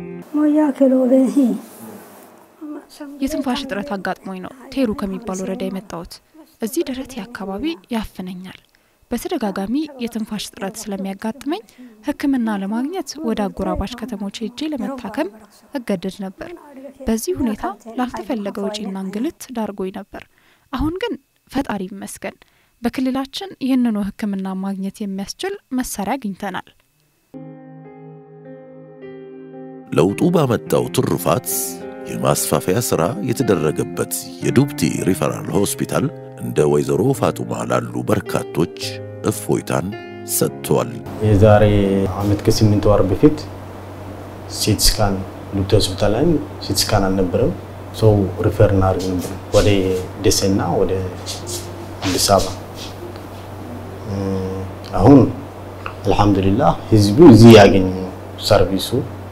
የትንፋሽ እጥረት አጋጥሞኝ ነው ቴሩ ከሚባል ወረዳ የመጣሁት። እዚህ ደረቴ አካባቢ ያፍነኛል። በተደጋጋሚ የትንፋሽ እጥረት ስለሚያጋጥመኝ ሕክምና ለማግኘት ወደ አጎራባች ከተሞች ሄጄ ለመታከም እገደድ ነበር። በዚህ ሁኔታ ላልተፈለገ ወጪና እንግልት ዳርጎኝ ነበር። አሁን ግን ፈጣሪ ይመስገን በክልላችን ይህንኑ ሕክምና ማግኘት የሚያስችል መሳሪያ አግኝተናል። ለውጡ ባመጣው ትሩፋት የማስፋፊያ ሥራ የተደረገበት የዱብቲ ሪፈራል ሆስፒታል እንደ ወይዘሮ ፋጡማ ላሉ በርካቶች እፎይታን ሰጥቷል። የዛሬ አመት ከስምንት ወር በፊት ሲቲ ስካን ዱብቲ ሆስፒታል ላይ ሲቲ ስካን አልነበረም። ሰው ሪፈር እናደርግ ነበር ወደ ደሴና ወደ አዲስ አበባ። አሁን አልሐምዱሊላህ ህዝቡ እዚህ ያገኙ ሰርቪሱ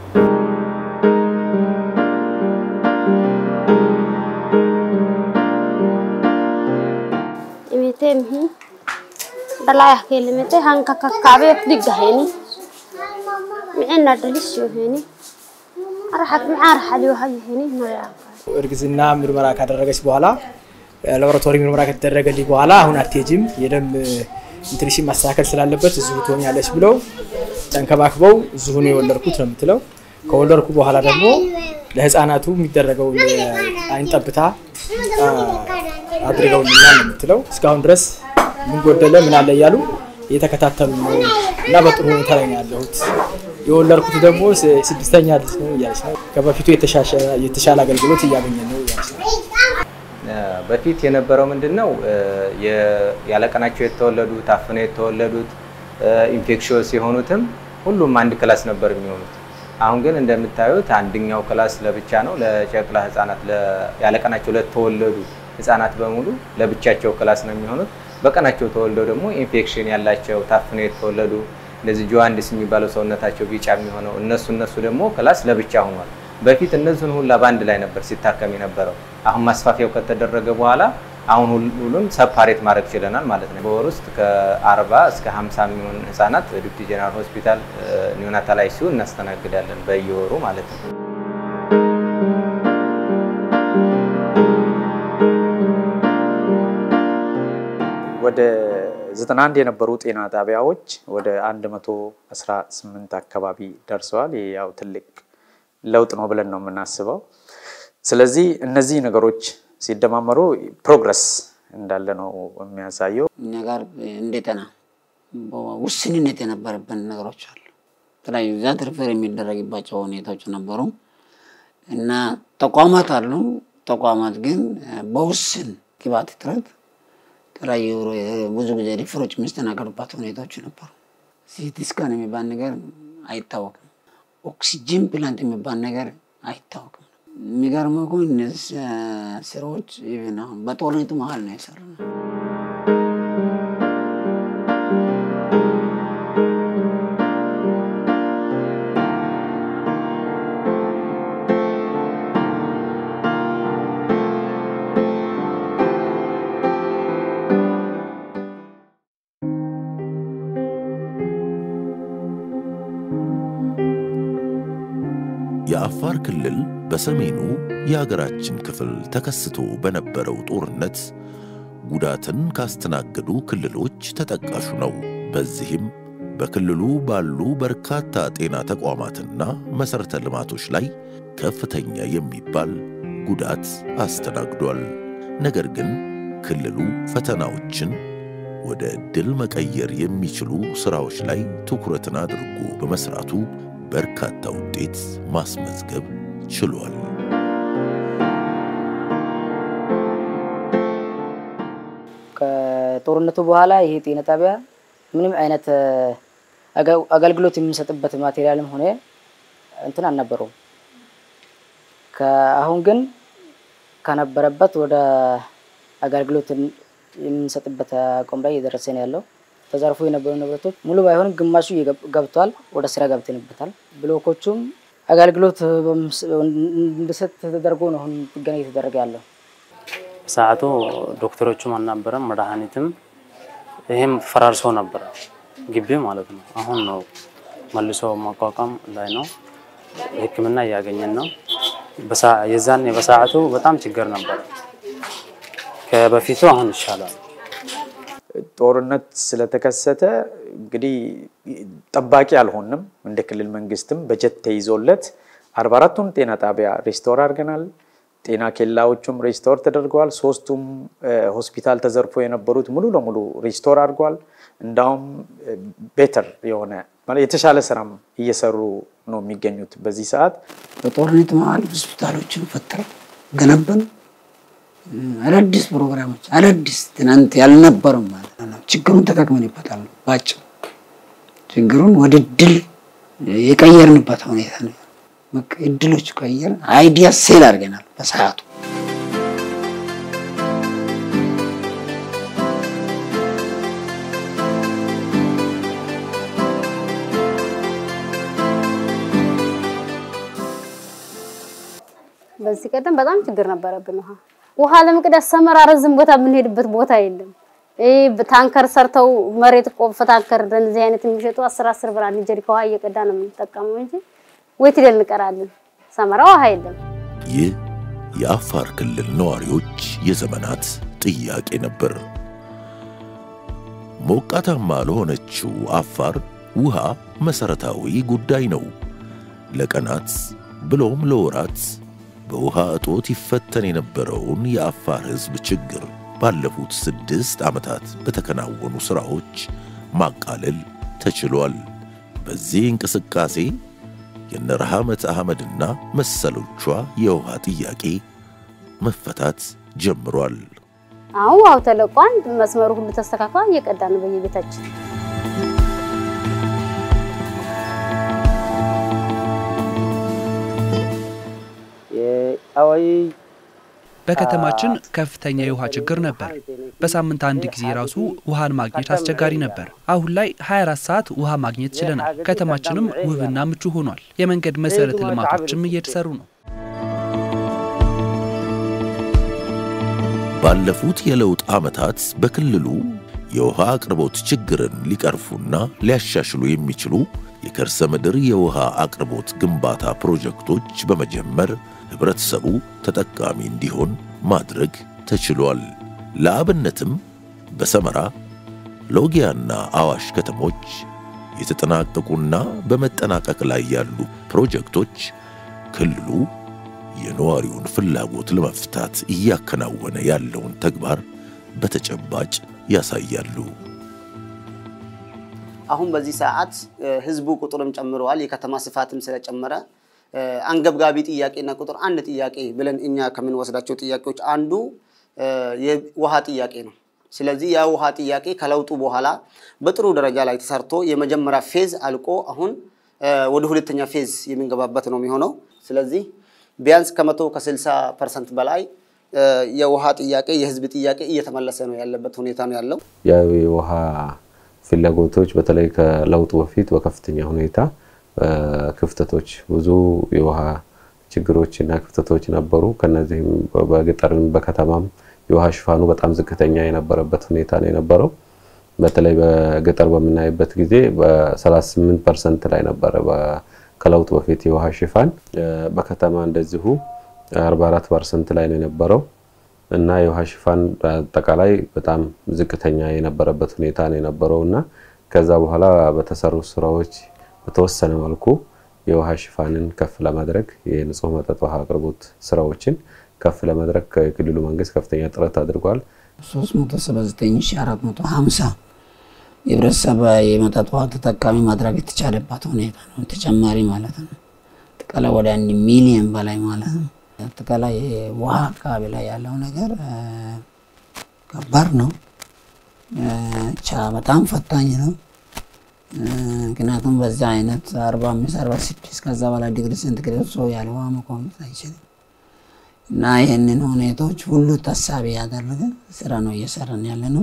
temhi dhalayah kelimete hanka kakkabe digaheni micina dhalisyo heni arxak mica arxaliyo hayheni naya እርግዝና ምርመራ ካደረገች በኋላ ላቦራቶሪ ምርመራ ከተደረገልኝ በኋላ አሁን አትሄጂም የደም እንትንሽን ማስተካከል ስላለበት እዚሁ ትሆኛለች ብለው ተንከባክበው እዚሁ ነው የወለድኩት ነው የምትለው። ከወለድኩ በኋላ ደግሞ ለህፃናቱ የሚደረገው የአይን ጠብታ አድርገውልኛል ነው የምትለው። እስካሁን ድረስ ምን ጎደለ ምን አለ እያሉ እየተከታተሉ ነው እና በጥሩ ሁኔታ ላይ ነው ያለሁት። የወለድኩት ደግሞ ስድስተኛ ልጅ ነው እያለች ነው። ከበፊቱ የተሻለ አገልግሎት እያገኘ ነው እያለች ነው። በፊት የነበረው ምንድን ነው ያለቀናቸው የተወለዱት ታፍነው የተወለዱት ኢንፌክሽስ የሆኑትም ሁሉም አንድ ክላስ ነበር የሚሆኑት። አሁን ግን እንደምታዩት አንደኛው ክላስ ለብቻ ነው ለጨቅላ ህጻናት ያለቀናቸው ለተወለዱ ህጻናት በሙሉ ለብቻቸው ክላስ ነው የሚሆኑት። በቀናቸው ተወልደው ደግሞ ኢንፌክሽን ያላቸው ታፍነው የተወለዱ እንደዚህ ጆዋንዲስ የሚባለው ሰውነታቸው ቢጫ የሚሆነው እነሱ እነሱ ደግሞ ክላስ ለብቻ ሆኗል። በፊት እነዚህን ሁላ በአንድ ላይ ነበር ሲታከም የነበረው። አሁን ማስፋፊያው ከተደረገ በኋላ አሁን ሁሉም ሰፓሬት ማድረግ ችለናል ማለት ነው። በወር ውስጥ ከ40 እስከ 50 የሚሆን ህጻናት ዱብቲ ጀነራል ሆስፒታል ኒዮናታል አይሲዩ እናስተናግዳለን በየወሩ ማለት ነው። ወደ 91 የነበሩ ጤና ጣቢያዎች ወደ 118 አካባቢ ደርሰዋል። ይህ ያው ትልቅ ለውጥ ነው ብለን ነው የምናስበው። ስለዚህ እነዚህ ነገሮች ሲደማመሩ ፕሮግረስ እንዳለ ነው የሚያሳየው። እኛ ጋር እንደ ጤና ውስንነት የነበረብን ነገሮች አሉ። የተለያዩ ዛት ሪፈር የሚደረግባቸው ሁኔታዎች ነበሩ እና ተቋማት አሉ። ተቋማት ግን በውስን ግብዓት እጥረት የተለያዩ ብዙ ጊዜ ሪፈሮች የሚስተናገዱባት ሁኔታዎች ነበሩ። ሲቲ ስካን የሚባል ነገር አይታወቅም። ኦክሲጅን ፕላንት የሚባል ነገር አይታወቅም። የሚገርመው ግን እነዚህ ስራዎች ኢቭን አሁን በጦርነቱ መሀል ነው የሰራነው። የአፋር ክልል በሰሜኑ የሀገራችን ክፍል ተከስቶ በነበረው ጦርነት ጉዳትን ካስተናገዱ ክልሎች ተጠቃሹ ነው። በዚህም በክልሉ ባሉ በርካታ ጤና ተቋማትና መሠረተ ልማቶች ላይ ከፍተኛ የሚባል ጉዳት አስተናግዷል። ነገር ግን ክልሉ ፈተናዎችን ወደ ድል መቀየር የሚችሉ ሥራዎች ላይ ትኩረትን አድርጎ በመሥራቱ በርካታ ውጤት ማስመዝገብ ችሏል። ከጦርነቱ በኋላ ይሄ ጤና ጣቢያ ምንም አይነት አገልግሎት የምንሰጥበት ማቴሪያልም ሆነ እንትን አልነበረውም። አሁን ግን ከነበረበት ወደ አገልግሎት የምንሰጥበት አቋም ላይ እየደረሰ ነው ያለው። ተዘርፎ የነበሩ ንብረቶች ሙሉ ባይሆንም ግማሹ ገብቷል፣ ወደ ስራ ገብተንበታል። ብሎኮቹም አገልግሎት እንዲሰጥ ተደርጎ ነው አሁን ጥገና እየተደረገ ያለው። ሰዓቱ ዶክተሮቹም አልነበረም፣ መድኃኒትም ይህም ፈራርሶ ነበረ ግቢ ማለት ነው። አሁን ነው መልሶ ማቋቋም ላይ ነው። ሕክምና እያገኘን ነው። የዛኔ በሰዓቱ በጣም ችግር ነበረ። ከበፊቱ አሁን ይሻላል። ጦርነት ስለተከሰተ እንግዲህ ጠባቂ አልሆንም። እንደ ክልል መንግስትም በጀት ተይዞለት አርባ አራቱን ጤና ጣቢያ ሬስቶር አድርገናል። ጤና ኬላዎቹም ሬስቶር ተደርገዋል። ሶስቱም ሆስፒታል ተዘርፎ የነበሩት ሙሉ ለሙሉ ሬስቶር አድርገዋል። እንዳውም ቤተር የሆነ የተሻለ ስራም እየሰሩ ነው የሚገኙት በዚህ ሰዓት። በጦርነት መሀል ሆስፒታሎችን ፈጥረው ገነባን። አዳዲስ ፕሮግራሞች አዳዲስ ትናንት ያልነበረም ማለት ነው። ችግሩን ተጠቅመንበታል። ባጭሩ ችግሩን ወደ ድል የቀየርንበት ሁኔታ ነው። እድሎች ቀየርን። አይዲያ ሴል አድርገናል በሰዓቱ። በዚህ ቀደም በጣም ችግር ነበረብን። ውሃ ውሃ ለመቅዳት ሰመራ ረዝም ቦታ የምንሄድበት ቦታ የለም። ይህ ታንከር ሰርተው መሬት ቆፍ ታንከር እንደዚህ አይነት የሚሸጡ አስር አስር ብር አንድ ጀሪካ ውሃ እየቀዳ ነው የምንጠቀመው እንጂ ወይት ሄደን እንቀራለን። ሰመራ ውሃ የለም። ይህ የአፋር ክልል ነዋሪዎች የዘመናት ጥያቄ ነበር። ሞቃታማ ለሆነችው አፋር ውሃ መሰረታዊ ጉዳይ ነው። ለቀናት ብሎም ለወራት በውሃ እጦት ይፈተን የነበረውን የአፋር ሕዝብ ችግር ባለፉት ስድስት ዓመታት በተከናወኑ ሥራዎች ማቃለል ተችሏል። በዚህ እንቅስቃሴ የነረሃመት አህመድና መሰሎቿ የውሃ ጥያቄ መፈታት ጀምሯል። አሁን ውሃው ተለቋል። መስመሩ ሁሉ ተስተካክሏል። እየቀዳ ነው በየቤታችን። በከተማችን ከፍተኛ የውሃ ችግር ነበር። በሳምንት አንድ ጊዜ ራሱ ውሃን ማግኘት አስቸጋሪ ነበር። አሁን ላይ 24 ሰዓት ውሃ ማግኘት ችለናል። ከተማችንም ውብና ምቹ ሆኗል። የመንገድ መሰረተ ልማቶችም እየተሰሩ ነው። ባለፉት የለውጥ ዓመታት በክልሉ የውሃ አቅርቦት ችግርን ሊቀርፉና ሊያሻሽሉ የሚችሉ የከርሰ ምድር የውሃ አቅርቦት ግንባታ ፕሮጀክቶች በመጀመር ህብረተሰቡ ተጠቃሚ እንዲሆን ማድረግ ተችሏል። ለአብነትም በሰመራ ሎጊያና አዋሽ ከተሞች የተጠናቀቁና በመጠናቀቅ ላይ ያሉ ፕሮጀክቶች ክልሉ የነዋሪውን ፍላጎት ለመፍታት እያከናወነ ያለውን ተግባር በተጨባጭ ያሳያሉ። አሁን በዚህ ሰዓት ህዝቡ ቁጥርም ጨምረዋል። የከተማ ስፋትም ስለጨመረ አንገብጋቢ ጥያቄና ቁጥር አንድ ጥያቄ ብለን እኛ ከምንወስዳቸው ጥያቄዎች አንዱ የውሃ ጥያቄ ነው። ስለዚህ ያ ውሃ ጥያቄ ከለውጡ በኋላ በጥሩ ደረጃ ላይ ተሰርቶ የመጀመሪያ ፌዝ አልቆ አሁን ወደ ሁለተኛ ፌዝ የምንገባበት ነው የሚሆነው። ስለዚህ ቢያንስ ከመቶ ከስልሳ ፐርሰንት በላይ የውሃ ጥያቄ የህዝብ ጥያቄ እየተመለሰ ነው ያለበት ሁኔታ ነው ያለው። ያው የውሃ ፍላጎቶች በተለይ ከለውጡ በፊት በከፍተኛ ሁኔታ ክፍተቶች ብዙ የውሃ ችግሮች እና ክፍተቶች ነበሩ። ከነዚህም በገጠርም በከተማም የውሃ ሽፋኑ በጣም ዝቅተኛ የነበረበት ሁኔታ ነው የነበረው። በተለይ በገጠር በምናይበት ጊዜ በ38 ፐርሰንት ላይ ነበረ ከለውጡ በፊት የውሃ ሽፋን። በከተማ እንደዚሁ 44 ፐርሰንት ላይ ነው የነበረው እና የውሃ ሽፋን አጠቃላይ በጣም ዝቅተኛ የነበረበት ሁኔታ ነው የነበረው እና ከዛ በኋላ በተሰሩ ስራዎች በተወሰነ መልኩ የውሃ ሽፋንን ከፍ ለማድረግ የንጹህ መጠጥ ውሃ አቅርቦት ስራዎችን ከፍ ለማድረግ ከክልሉ መንግስት ከፍተኛ ጥረት አድርጓል። 379450 የህብረተሰብ የመጠጥ ውሃ ተጠቃሚ ማድረግ የተቻለባት ሁኔታ ነው። ተጨማሪ ማለት ነው። አጠቃላይ ወደ አንድ ሚሊዮን በላይ ማለት ነው። አጠቃላይ ውሃ አካባቢ ላይ ያለው ነገር ከባድ ነው። በጣም ፈታኝ ነው። ምክንያቱም በዛ አይነት አርባ አምስት አርባ ስድስት ከዛ በላይ ዲግሪ ሴንቲግሬድ ሰው ያለ ውሃ መቆየት አይችልም እና ይህንን ሁኔታዎች ሁሉ ታሳቢ ያደረገ ስራ ነው እየሰራን ያለ ነው።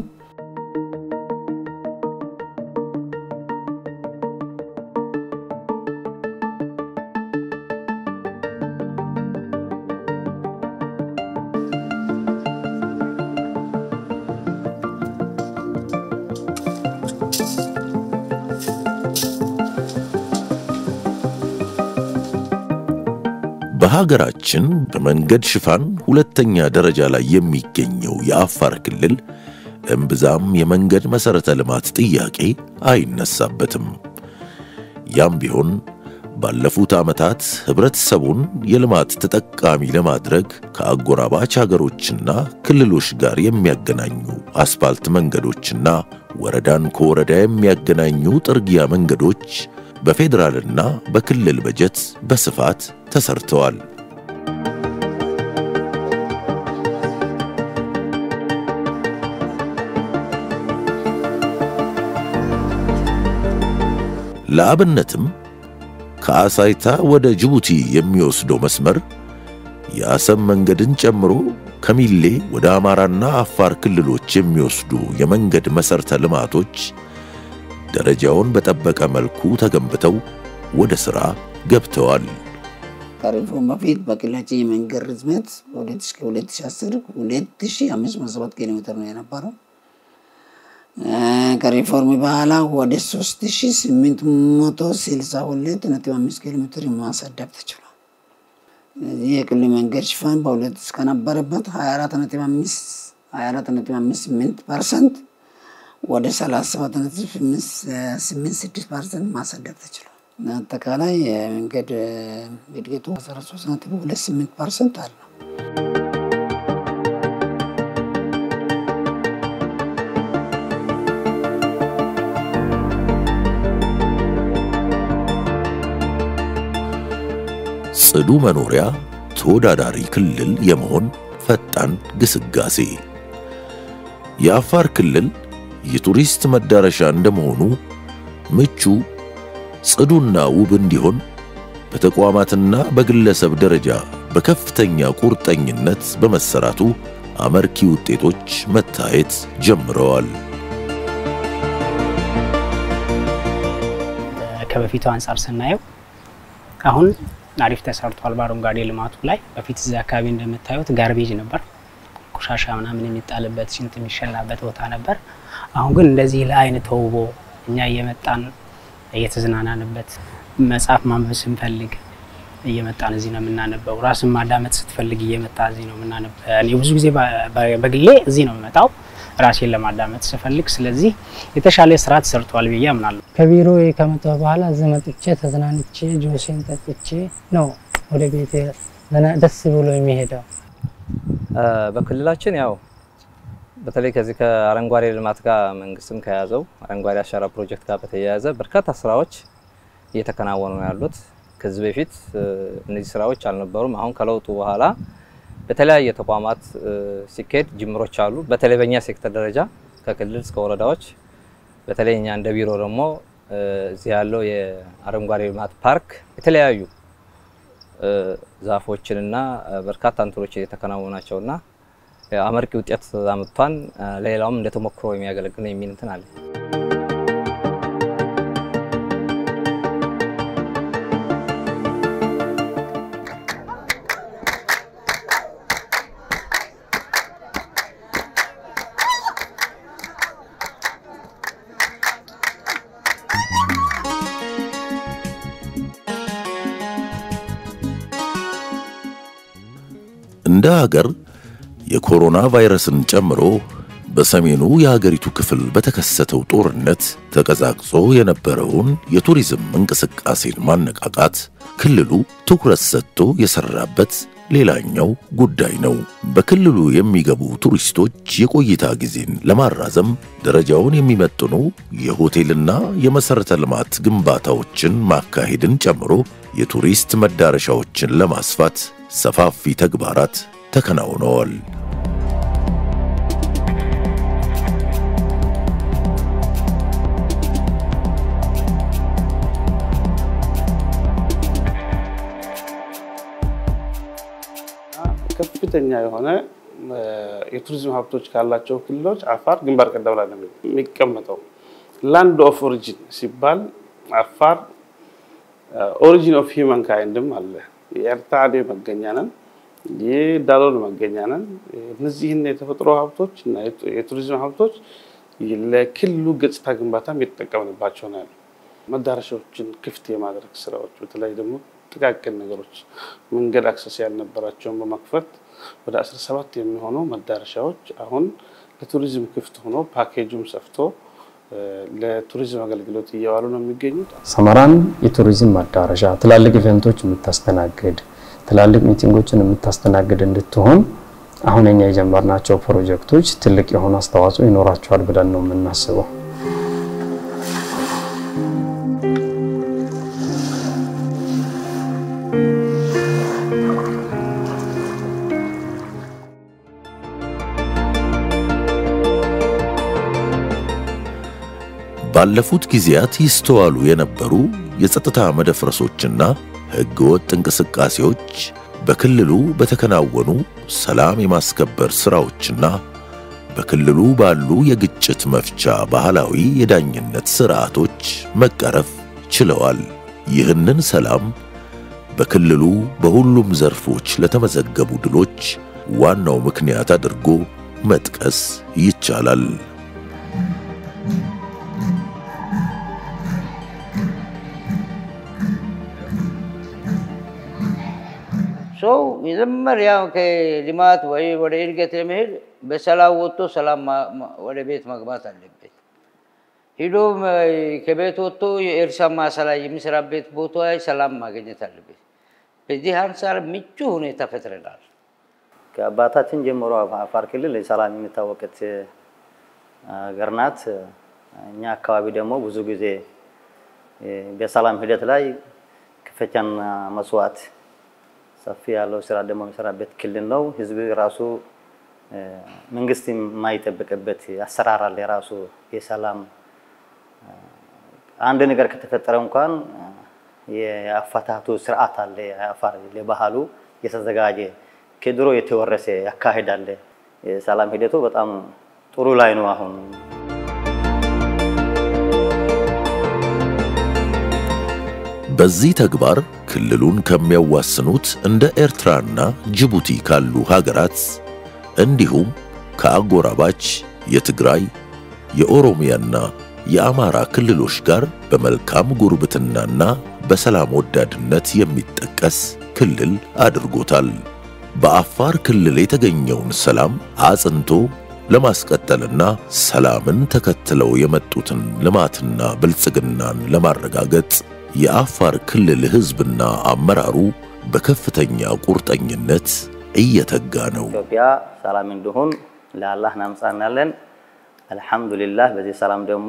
በሀገራችን በመንገድ ሽፋን ሁለተኛ ደረጃ ላይ የሚገኘው የአፋር ክልል እምብዛም የመንገድ መሠረተ ልማት ጥያቄ አይነሳበትም። ያም ቢሆን ባለፉት ዓመታት ኅብረተሰቡን የልማት ተጠቃሚ ለማድረግ ከአጎራባች አገሮችና ክልሎች ጋር የሚያገናኙ አስፋልት መንገዶችና ወረዳን ከወረዳ የሚያገናኙ ጥርጊያ መንገዶች በፌዴራልና በክልል በጀት በስፋት ተሰርተዋል። ለአብነትም ከአሳይታ ወደ ጅቡቲ የሚወስደው መስመር የአሰብ መንገድን ጨምሮ ከሚሌ ወደ አማራና አፋር ክልሎች የሚወስዱ የመንገድ መሠረተ ልማቶች ደረጃውን በጠበቀ መልኩ ተገንብተው ወደ ሥራ ገብተዋል። ከሪፎርም በፊት በክልላችን የመንገድ ርዝመት በ2010 2507 ኪሎ ሜትር ነው የነበረው። ከሪፎርም በኋላ ወደ 3862.5 ኪሎ ሜትር ማሳደግ ተችሏል። ስለዚህ የክልል መንገድ ሽፋን በሁለት እስከነበረበት 24.58 ፐርሰንት ወደ 37.86 ፐርሰንት ማሳደግ ተችሏል። አጠቃላይ የመንገድ እድገቱ 13.28 ፐርሰንት አለው። ጽዱ መኖሪያ ተወዳዳሪ ክልል የመሆን ፈጣን ግስጋሴ የአፋር ክልል የቱሪስት መዳረሻ እንደመሆኑ ምቹ ጽዱና ውብ እንዲሆን በተቋማትና በግለሰብ ደረጃ በከፍተኛ ቁርጠኝነት በመሰራቱ አመርኪ ውጤቶች መታየት ጀምረዋል። ከበፊቱ አንጻር ስናየው አሁን አሪፍ ተሰርቷል። በአረንጓዴ ልማቱ ላይ በፊት እዚህ አካባቢ እንደምታዩት ጋርቤጅ ነበር፣ ቆሻሻ ምናምን የሚጣልበት ሽንት የሚሸናበት ቦታ ነበር። አሁን ግን እንደዚህ ለአይን ተውቦ እኛ እየመጣን እየተዝናናንበት መጽሐፍ ማንበብ ስንፈልግ እየመጣን እዚህ ነው የምናነበው። ራስን ማዳመጥ ስትፈልግ እየመጣ እዚህ ነው የምናነበው። እኔ ብዙ ጊዜ በግሌ እዚህ ነው የምመጣው። ራሴን ለማዳመጥ ስፈልግ። ስለዚህ የተሻለ ስራ ተሰርቷል ብዬ አምናለሁ። ከቢሮ ከመጣሁ በኋላ እዚህ መጥቼ ተዝናንቼ ጆሴን ጠጥቼ ነው ወደ ቤት ደስ ብሎ የሚሄደው። በክልላችን ያው በተለይ ከዚህ ከአረንጓዴ ልማት ጋር መንግስትም ከያዘው አረንጓዴ አሻራ ፕሮጀክት ጋር በተያያዘ በርካታ ስራዎች እየተከናወኑ ነው ያሉት። ከዚህ በፊት እነዚህ ስራዎች አልነበሩም። አሁን ከለውጡ በኋላ በተለያየ ተቋማት ሲካሄድ ጅምሮች አሉ። በተለይ በእኛ ሴክተር ደረጃ ከክልል እስከ ወረዳዎች፣ በተለይ እኛ እንደ ቢሮ ደግሞ እዚህ ያለው የአረንጓዴ ልማት ፓርክ የተለያዩ ዛፎችንና በርካታ እንትኖች እየተከናወኑ ናቸውና አመርቂ ውጤት አምጥቷን ለሌላውም እንደ ተሞክሮ የሚያገለግል የሚል እንትን አለ። እንደ ሀገር የኮሮና ቫይረስን ጨምሮ በሰሜኑ የሀገሪቱ ክፍል በተከሰተው ጦርነት ተቀዛቅዞ የነበረውን የቱሪዝም እንቅስቃሴን ማነቃቃት ክልሉ ትኩረት ሰጥቶ የሰራበት ሌላኛው ጉዳይ ነው። በክልሉ የሚገቡ ቱሪስቶች የቆይታ ጊዜን ለማራዘም ደረጃውን የሚመጥኑ የሆቴልና የመሠረተ ልማት ግንባታዎችን ማካሄድን ጨምሮ የቱሪስት መዳረሻዎችን ለማስፋት ሰፋፊ ተግባራት ተከናውነዋል። ከፍተኛ የሆነ የቱሪዝም ሀብቶች ካላቸው ክልሎች አፋር ግንባር ቀደም ላይ ነው የሚቀመጠው። ላንድ ኦፍ ኦሪጂን ሲባል አፋር ኦሪጂን ኦፍ ሂውማን ካይንድም አለ። የኤርታሌ መገኛ ነን፣ የዳሎል መገኛ ነን። እነዚህን የተፈጥሮ ሀብቶች እና የቱሪዝም ሀብቶች ለክልሉ ገጽታ ግንባታም የተጠቀምንባቸው ነው ያሉ መዳረሻዎችን ክፍት የማድረግ ስራዎች በተለይ ደግሞ ጥቃቅን ነገሮች መንገድ አክሰስ ያልነበራቸውን በመክፈት ወደ 17 የሚሆኑ መዳረሻዎች አሁን ለቱሪዝም ክፍት ሆኖ ፓኬጁም ሰፍቶ ለቱሪዝም አገልግሎት እየዋሉ ነው የሚገኙት። ሰመራን የቱሪዝም መዳረሻ ትላልቅ ኢቨንቶች የምታስተናግድ ትላልቅ ሚቲንጎችን የምታስተናግድ እንድትሆን አሁን እኛ የጀመርናቸው ፕሮጀክቶች ትልቅ የሆነ አስተዋጽኦ ይኖራቸዋል ብለን ነው የምናስበው። ባለፉት ጊዜያት ይስተዋሉ የነበሩ የጸጥታ መደፍረሶችና ሕገወጥ እንቅስቃሴዎች በክልሉ በተከናወኑ ሰላም የማስከበር ሥራዎችና በክልሉ ባሉ የግጭት መፍቻ ባህላዊ የዳኝነት ሥርዓቶች መቀረፍ ችለዋል። ይህንን ሰላም በክልሉ በሁሉም ዘርፎች ለተመዘገቡ ድሎች ዋናው ምክንያት አድርጎ መጥቀስ ይቻላል። ሰው መጀመሪያው ከልማት ወይ ወደ እድገት ለመሄድ በሰላም ወጥቶ ሰላም ወደ ቤት መግባት አለበት። ሂዶ ከቤት ወጥቶ የእርሻ ማሳ ላይ የሚሰራበት ቦታ ላይ ሰላም ማግኘት አለበት። በዚህ አንጻር ምቹ ሁኔታ ፈጥረናል። ከአባታችን ጀምሮ አፋር ክልል ሰላም የሚታወቀት ሀገር ናት። እኛ አካባቢ ደግሞ ብዙ ጊዜ በሰላም ሂደት ላይ ከፍተኛ መስዋዕት ሰፊ ያለው ስራ ደግሞ የሚሰራበት ክልል ነው። ህዝብ ራሱ መንግስት የማይጠብቅበት አሰራር አለ። የራሱ የሰላም አንድ ነገር ከተፈጠረ እንኳን የአፈታቱ ስርዓት አለ። አፋር ለባህሉ የተዘጋጀ ከድሮ የተወረሰ ያካሄድ አለ። የሰላም ሂደቱ በጣም ጥሩ ላይ ነው አሁን በዚህ ተግባር ክልሉን ከሚያዋስኑት እንደ ኤርትራና ጅቡቲ ካሉ ሀገራት እንዲሁም ከአጎራባች የትግራይ የኦሮሚያና የአማራ ክልሎች ጋር በመልካም ጉርብትናና በሰላም ወዳድነት የሚጠቀስ ክልል አድርጎታል። በአፋር ክልል የተገኘውን ሰላም አጽንቶ ለማስቀጠልና ሰላምን ተከትለው የመጡትን ልማትና ብልጽግናን ለማረጋገጥ የአፋር ክልል ሕዝብና አመራሩ በከፍተኛ ቁርጠኝነት እየተጋ ነው። ኢትዮጵያ ሰላም እንዲሆን ለአላህ እናምጻናለን። አልሐምዱሊላህ በዚህ ሰላም ደግሞ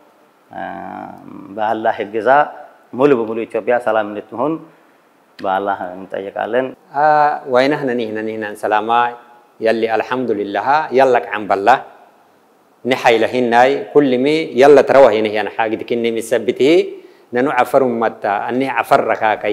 በአላህ እገዛ ሙሉ በሙሉ ኢትዮጵያ ሰላም እንድትሆን በአላህ እንጠይቃለን። ወይነህነ ኒህነ ኒህነን ሰላማ يلي الحمد لله يلك عن بالله نحي لهناي كل مي يلا تروه هنا يعني حاجة كني مثبته ننو عفر متى أني عفر ركاكي